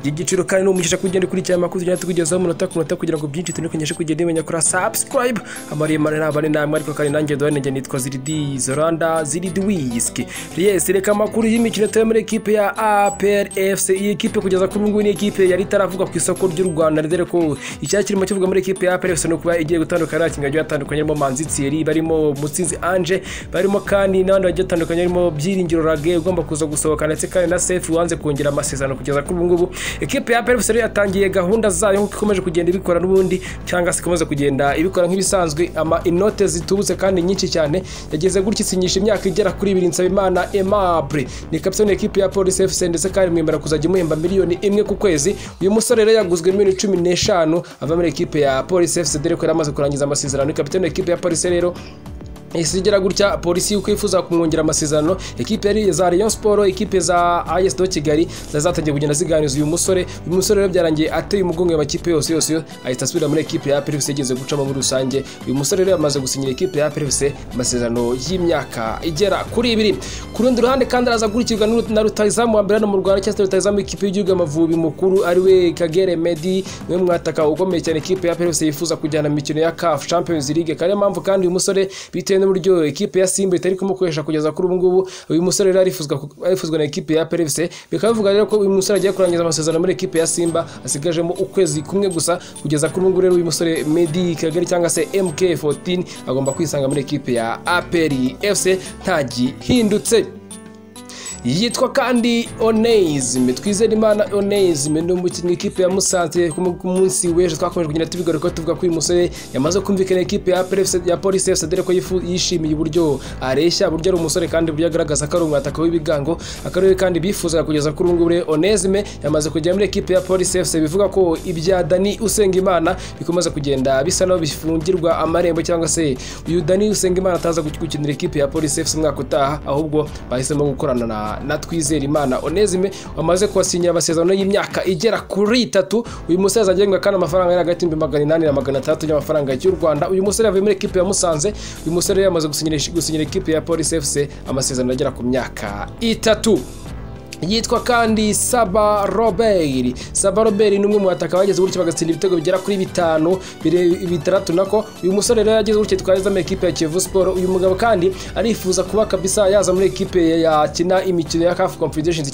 igiciro kandi ni umugisha kugenda ukurikirana amakuru tugenda tukugezaho umunota ku munota kugira ngo byinshi tunekoneshe kugenda umenya kuri subscribe amaremare ntabwo ari namwe ariko kandi nanjye duhane njye nitwa ziridi zoranda ziridi wisiki yes reka amakuru y'imikino turi muri ekipe ya apr fc iyi ekipe kugeza kuri ubu ngubu ni ekipe yari itaravuga ku isoko ry'u rwanda dore ko icyari kirimo kivuga muri ekipe ya apr fc ni ukuba igiye gutandukana n'abakinnyi bagiye batandukanye barimo manzi thierry barimo mutsinzi ange barimo kandi n'abandi bagiye batandukanye barimo byiringiro rage ugomba kuza gusohoka ndetse kandi na sefu wanze kongera amasezerano kugeza kuri ubu ngubu ekipe ya apr fc rero yatangiye gahunda zayo nk'uko ikomeje kugenda ibikora n'ubundi cyangwa se ikomeza kugenda ibikora nk'ibisanzwe ama inote zitubutse kandi nyinshi cyane yageze gutya isinyisha imyaka igera kuri ibiri nsabimana emabure ni kapitani ekipi ya polisi fc ndetse kandi mwemera kuzajya umuhemba miliyoni imwe ku kwezi uyu musore rero yaguzwe miliyoni cumi n'eshanu ava muri ekipe ya polisi fc dore ko yari amaze kurangiza amasezerano ni kapitani ekipi ya polisi rero isigira gutya polisi uko yifuza kumwongera amasezerano ekipe yari za Rayon Sport ekipe za AS do Kigali zazatangiye kugenda ziganiza uyu musore uyu musore rero byarangiye ateye umugongo amakipe yose yose ahita asubira muri ekipe ya PFC igeze gucamo muri rusange uyu musore rero yamaze gusinyira ekipe ya PFC amasezerano y'imyaka igera kuri ibiri ku rundi ruhande kandi araza gurikirwa na rutayizamu wa mbere hano mu Rwanda cyangwa rutayizamu ikipe y'igihugu amavubi mukuru ari we Kagere Medi we mwataka ukomeye cyane ekipe ya PFC yifuza kujyana mu mikino ya CAF Champions League kandi mpamvu kandi uyu musore bitewe n'uburyo ekipe ya simba itari kumukoresha kugeza kuri ubu ngubu uyu musore rero arifuzwa na ekipe ya perevise bikaba bivuga rero ko uyu musore agiye kurangiza amasezerano muri ekipe ya simba asigajemo ukwezi kumwe gusa kugeza kuri ubu ngubu rero uyu musore medi kagari cyangwa se mk14 agomba kwisanga muri ekipe ya aperi fc ntagihindutse yitwa kandi oneyizime twizere imana oneyizime ni umukinnyi ikipe ya musanze ku munsi w'ejo twakomeje kugenda tubigaruka tuvuga ko uyu musore yamaze kumvikana ikipe ya polisi fc dore ko yishimiye uburyo areshya uburyo ari umusore kandi uburyo agaragaza ko ari umwataka w'ibigango akarere kandi bifuzaga kugeza kuri ubu ngubu oneyizime yamaze kujya muri ekipe ya polisi fc bivuga ko ibya dani usenga imana bikomeza kugenda bisa naho bifungirwa amarembo cyangwa se uyu dani usenga imana ataza gukinira ikipe ya polisi fc umwaka utaha ahubwo bahisemo gukorana na na twizere imana onezime wamaze kuhasinyira amasezerano y'imyaka igera kuri itatu uyu musore azagengwa kandi amafaranga yari hagati y'ibihumbi magana inani na magana atandatu y'amafaranga y'u rwanda uyu musore yavuye muri ekipe ya musanze uyu musore yamaze gusinyira ekipe ya polisi fc amasezerano agera ku myaka itatu yitwa kandi saba robert saba robert ni umwe mu bataka bageze gutya bagatsinda ibitego bigera kuri bitanu bitandatu nako uyu musore rero yageze gutya twageze muri ekipe ya kivu siporo uyu mugabo kandi arifuza kuba kabisa yaza muri ekipe yakina imikino ya kafu confederation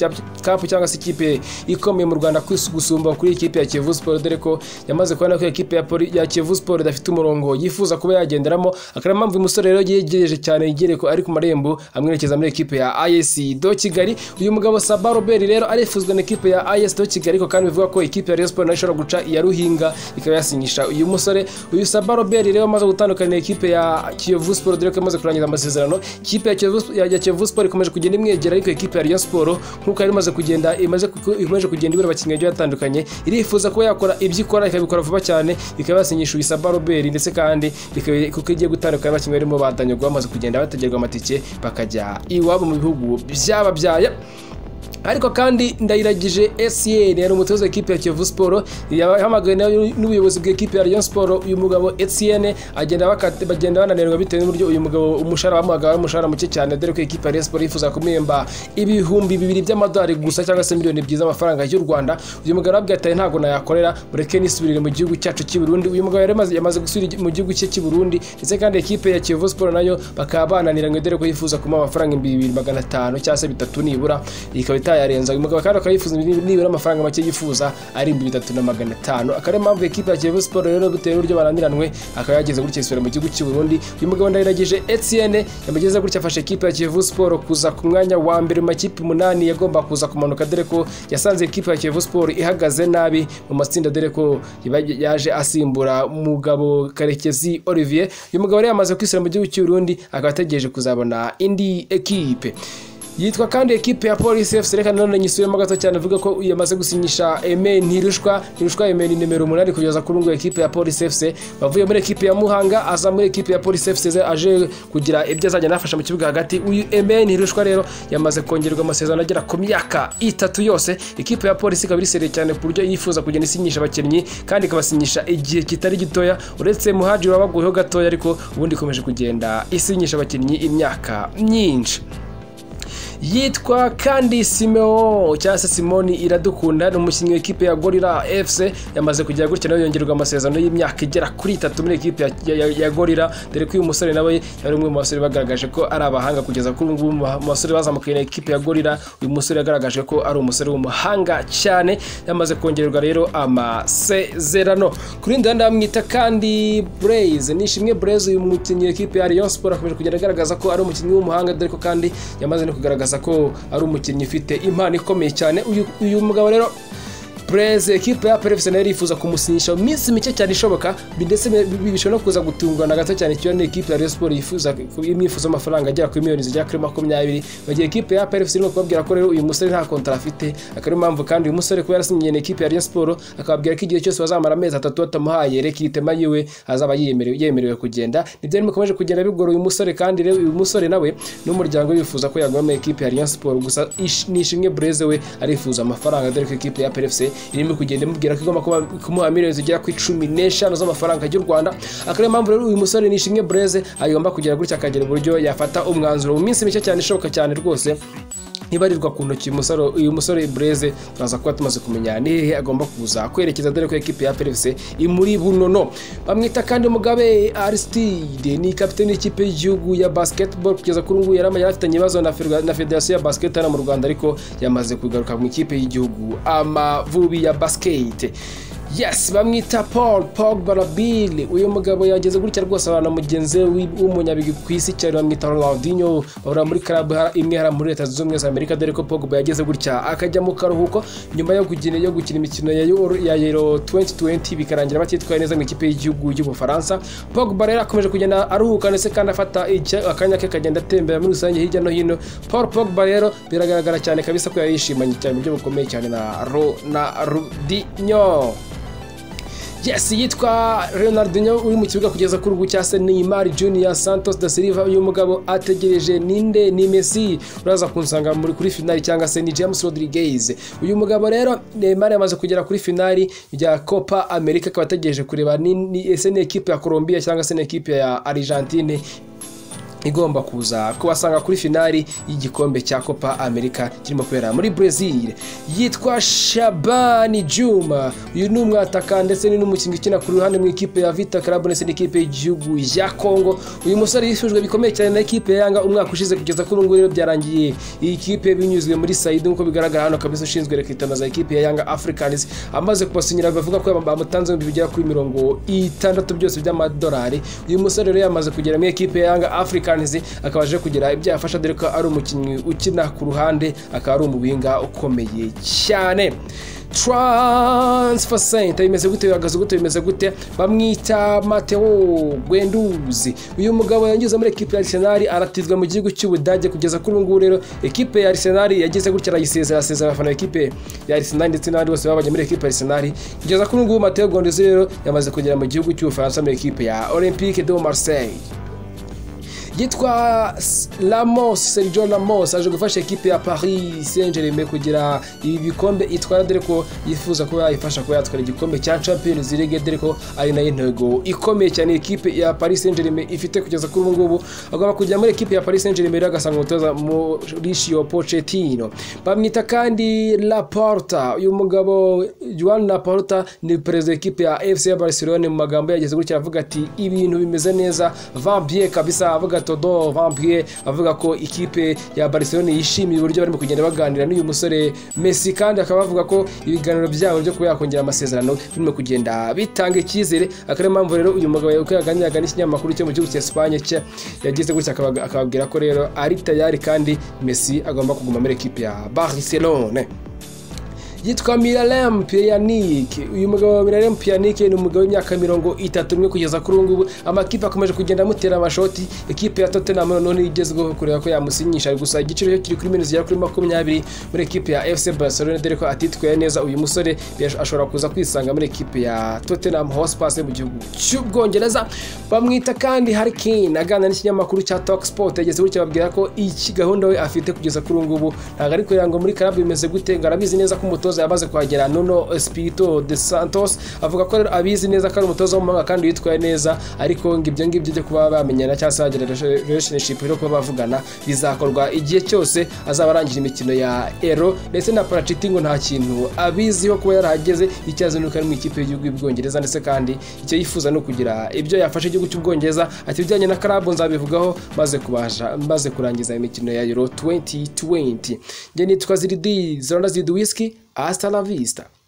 cup cyangwa se ikipe ikomeye mu rwanda gusumba kuri ikipe ya kivu siporo dore ko yamaze kubona ko ikipe ya kivu siporo idafite umurongo yifuza kuba yagenderamo akaba mpamvu uyu musore rero yegereje cyane yegereye ko ari ku marembo amwerekeza muri ekipe ya ayesi do kigali uyu mugabo sa Saba Robert rero arifuzwa na ekipe ya AS do Kigali ko kandi bivuga ko ekipe ya Rayon Sport nayo ishobora guca iya Ruhinga ikaba yasinyisha uyu musore uyu Saba Robert rero amaze gutandukana na ekipe ya Kiyovu Sport dore ko yamaze kurangiza amasezerano ikipe ya Kiyovu ya Kiyovu Sport ikomeje kugenda imwegera ariko ekipe ya Rayon Sport nkuko yari imaze kugenda imaze ikomeje kugenda ibura abakinnyi bagiye batandukanye irifuza kuba yakora ibyo ikora ikabikora vuba cyane ikaba yasinyisha uyu Saba Robert ndetse kandi kuko igiye gutandukana abakinnyi barimo badanyagwa bamaze kugenda bategerwa amatike bakajya iwabo mu bihugu byababyaye ariko kandi ndayiragije esiyeni yari umutoza w'ikipe ya kiyovu siporo yahamagawe n'ubuyobozi bw'ikipe ya riyo siporo uyu mugabo esiyeni bagenda bananirwa bitewe n'uburyo uyu mugabo umushahara bamuhaga ari umushahara muke cyane dore ko ikipe ya riyo siporo yifuza kumwemba ibihumbi bibiri by'amadolari gusa cyangwa se miliyoni ebyiri z'amafaranga y'u rwanda uyu mugabo arabwira ati ntabwo nayakorera mureke nisubirire mu gihugu cyacu cy'i burundi uyu mugabo yamaze gusubira mu gihugu cye cy'i burundi ndetse kandi ikipe ya kiyovu siporo nayo bakaba bananiranywe dore ko yifuza kumuha amafaranga ibihumbi bibiri magana atanu cyangwa se bitatu nibura ikaba itayarenza uyu mugabo kandi akaba yifuza nibura amafaranga make yifuza ari ibihumbi bitatu na magana atanu akaba ariyo mpamvu ekipe ya kiyovu siporo rero bitewe n'uburyo bananiranwe akaba yageze gutya isura mu gihugu cy'u Burundi uyu mugabo ndayiragije Etienne yamugeze gutya afashe ekipe ya kiyovu siporo kuza ku mwanya wa mbere mu makipe umunani yagomba kuza kumanuka dore ko yasanze ekipe ya kiyovu siporo ihagaze nabi mu matsinda dore ko yaje asimbura umugabo Karekezi Olivier uyu mugabo rero yamaze kwisura mu gihugu cy'u Burundi akaba ategereje kuzabona indi ekipe yitwa kandi ekipe ya polisi fc reka nanone nyisubiremo gato cyane avuga ko yamaze gusinyisha eme ntirushwa ntirushwa eme ni nimero umunani kugeza kuri ubu ekipe ya polisi fc bavuye muri ekipe ya muhanga aza muri ekipe ya polisi fc aje kugira ibyo azajya anafasha mu kibuga hagati uyu eme ntirushwa rero yamaze kongerwa amasezerano agera ku myaka itatu yose ekipe ya polisi ikaba irisereye cyane ku buryo yifuza kugenda isinyisha abakinnyi kandi ikabasinyisha igihe kitari gitoya uretse muhaji wabaguyeho gatoya ariko ubundi ikomeje kugenda isinyisha abakinnyi imyaka myinshi yitwa kandi simeo cyangwa se simoni iradukunda ni umukinnyi w'ikipe ya gorira efuse yamaze kujya gutya nawe yongererwa amasezerano y'imyaka igera kuri itatu muri ikipe ya, ya, ya gorira dore ko uyu musore nawe yari umwe mu basore bagaragaje ko ari abahanga kugeza kuri ubu ngubu mu basore bazamukiye na ikipe ya gorira uyu musore yagaragaje ko ari umusore w'umuhanga cyane yamaze kongererwa rero amasezerano ku rindi ruhande bamwita kandi bureze nishimwe bureze uyu mukinnyi w'ikipe ya rayon siporo akomeje kugenda agaragaza ko ari umukinnyi w'umuhanga dore ko kandi yamaze no kugaragaza ko ari umukinnyi ufite impano ikomeye cyane uyu uyu mugabo rero Breze ekipe ya Perefuse nayo irifuza kumusinyisha mu minsi mike cyane ishoboka bi- ndetse bi- bi- bishobora no kuza gutungurana gato cyane ikiwa ni ekipe ya Rayon Sports yifuza imyifuzo y'amafaranga agera kuri miliyoni zigera kuri makumyabiri bagiye ekipe ya Perefuse irimo kubabwira ko rero uyu musore nta kontara afite akaba ariyo mpamvu kandi uyu musore kuba yarasinyiye na ekipe ya Rayon Sports akababwira ko igihe cyose bazamara amezi atatu batamuhaye reka itema yiwe azaba yemerewe yemerewe kugenda nibyo rero bikomeje kugenda bigora uyu musore kandi rero uyu musore nawe n'umuryango we bifuza ko yaguma mu ekipe ya Rayon Sports gusa ish- ni ishimwe Breze we arifuza amafaranga dore ko ekipe ya PFC irimo kugenda imubwira ko igomba kuba- kumuha miliyoni zigera ku cumi n'eshanu z'amafaranga y'u Rwanda akaba ariyo mpamvu rero uyu musore ni ishimwe Breze agomba kugira gutya akagira uburyo yafata umwanzuro mu minsi mike cyane ishoboka cyane rwose ntibarirwa ku ntoki uyu musore- uyu musore bureze turaza kuba tumaze kumenya ni hehe agomba kuza kwerekeza dore ko ekipe ya perefuse imuri bunono bamwita kandi mugabe arisitide ni kapiteni y'ikipe y'igihugu ya basketball kugeza kuri ubu ngubu yari yari afitanye ibibazo na Ferwa- na federasiyo ya basket hano mu rwanda ariko yamaze kugaruka mu ikipe y'igihugu amavubi ya basket yes bamwita paul pogba rabili uyu mugabo yageze gutya rwose abantu mugenzi we w'i- w'umunyabigwi ku isi cyane bamwita ronaldinho bahora muri club ha- imwe hariya muri leta zunze ubumwe za amerika dore ko pogba yageze gutya akajya mu karuhuko nyuma yo gukina yo gukina imikino ya Euro- ya yero 2020 bikarangira batitwaye neza mu ikipe y'igihugu y'ubufaransa pogba rero akomeje kugenda aruhuka ndetse kandi afata icya- akanya ke kagenda atembera muri rusange hirya no hino paul pogba rero biragaragara cyane kabisa ko yayishimanye cyane mu buryo bukomeye cyane na ronaldinho yes yitwa Ronaldinho uri mu kibuga kugeza kuri ubu cyase Neymar Junior Santos da Silva uyu mugabo ategereje ninde ni Messi uraza kunsanga muri kuri finali cyangwa se ni James Rodriguez uyu mugabo rero Neymar yamaze kugera kuri finali ya Copa America akaba ategereje kureba ni, ni ese ni ekipe ya Colombia cyangwa se ni ekipe ya Argentine igomba kuza kubasanga kuri finali y'igikombe cya Copa America kirimo kubera muri Brazil yitwa Shabani Juma uyu ni umwataka ndetse ni n'umukinnyi ukina ku ruhande mu ikipe ya Vita Club ndetse n'ikipe y'igihugu ya Congo uyu musore yifujwe bikomeye cyane na ekipe ya Yanga umwaka ushize kugeza kuri ubu ngubu rero byarangiye iyi kipe binyuzwe muri Saidi nk'uko bigaragara hano kabisa ushinzwe rekitana za ekipe ya Yanga Africans amaze kubasinyira bavuga ko bamutanze ibihumbi bigera kuri mirongo itandatu byose by'amadolari uyu musore rero yamaze kugera muri ekipe ya Yanga Africans akaba aje kugira ibyo yafasha dore ko ari umukinnyi ukina ku ruhande akaba ari umuwinga ukomeye cyane transfer center bimeze gute bihagaze gute bimeze gute bamwita Mateo Gwenduzi uyu mugabo yanyuze muri ekipe ya Arsenal aratizwa mu gihugu cy'Ubudage kugeza kuri ubu ngubu rero ekipe ya Arsenal yagize gutya arayisezera asezera abafana b'ikipe ya Arsenal ndetse n'abandi bose babanye muri ekipe ya Arsenal kugeza kuri ubu ngubu Mateo Gwenduzi rero yamaze kugera mu gihugu cy'Ubufaransa muri ekipe ya Olympique de Marseille yitwa S- Ramos Sergio Ramos aje gufasha ekipe ya Paris Saint-Germain kugira ibi bikombe itwara dore ko yifuza kuba yayifasha kuba yatwara igikombe cya Champions League dore ko ari nayo intego ikomeye cyane ekipe ya Paris Saint-Germain ifite kugeza kuri ubu ngubu agomba kujya muri ekipe ya Paris Saint-Germain rero agasanga umutoza Mauricio Pochettino bamwita kandi Laporta uyu mugabo Juan Laporta ni perezida w'ikipe ya FC ya Barcelona mu magambo yageze gutya aravuga ati ibintu bimeze neza vambie kabisa avuga todo vambie avuga ko ikipe ya Barcelona yishimiye uburyo barimo kugenda baganira n'uyu musore Messi kandi akaba avuga ko ibiganiro byabo byo kuba yakongera amasezerano birimo kugenda bitanga icyizere akaba ariyo mpamvu rero uyu mugabo uko yaganiraga n'ikinyamakuru cyo mu gihugu cya Espagne cye yagize gutya akaba- akababwira ko rero ari tayari kandi Messi agomba kuguma muri ekipe ya Barcelona yitwa Miralem Pjanic uyu mugabo wa Miralem Pjanic ni umugabo w'imyaka mirongo itatu umwe kugeza kuri ubu ngubu amakipe akomeje kugenda amutera amashoti ekipe ya Tottenham noneho igezweho kureba ko yamusinyisha gusa igiciro cyo kiri kuri miliyoni zigera kuri makumyabiri muri ekipe ya FC Barcelona dore ko atitwaye neza uyu musore yash- ashobora kuza kwisanga muri ekipe ya Tottenham Hotspur yo mu gihugu cy'Ubwongereza bamwita kandi Harry Kane aganira n'ikinyamakuru cya Talksport yageze gutya babwira ko iki gahunda we afite kugeza kuri ubu ngubu ntabwo ari kureba ngo muri club bimeze gute ngo arabizi neza ko umutoza umutoza yamaze kuhagera Nuno Espirito de Santos avuga ko rero abizi neza ko ari umutoza w'umuhanga kandi witwaye neza ariko ngo ibyo ngibyo byo kuba bamenyana cyangwa se bagira relationship no kuba bavugana bizakorwa igihe cyose azaba arangije imikino ya Euro ndetse na Parachute ngo nta kintu abiziho kuba yarahageze icyo azi ni uko ari mu ikipe y'igihugu y'Ubwongereza ndetse kandi icyo yifuza ni ukugira ibyo yafasha igihugu cy'Ubwongereza ati ibijyanye na Club nzabivugaho maze kubasha maze kurangiza imikino ya Euro 2020 nge nitwa Ziridi Zonda Zidwiski hasta la vista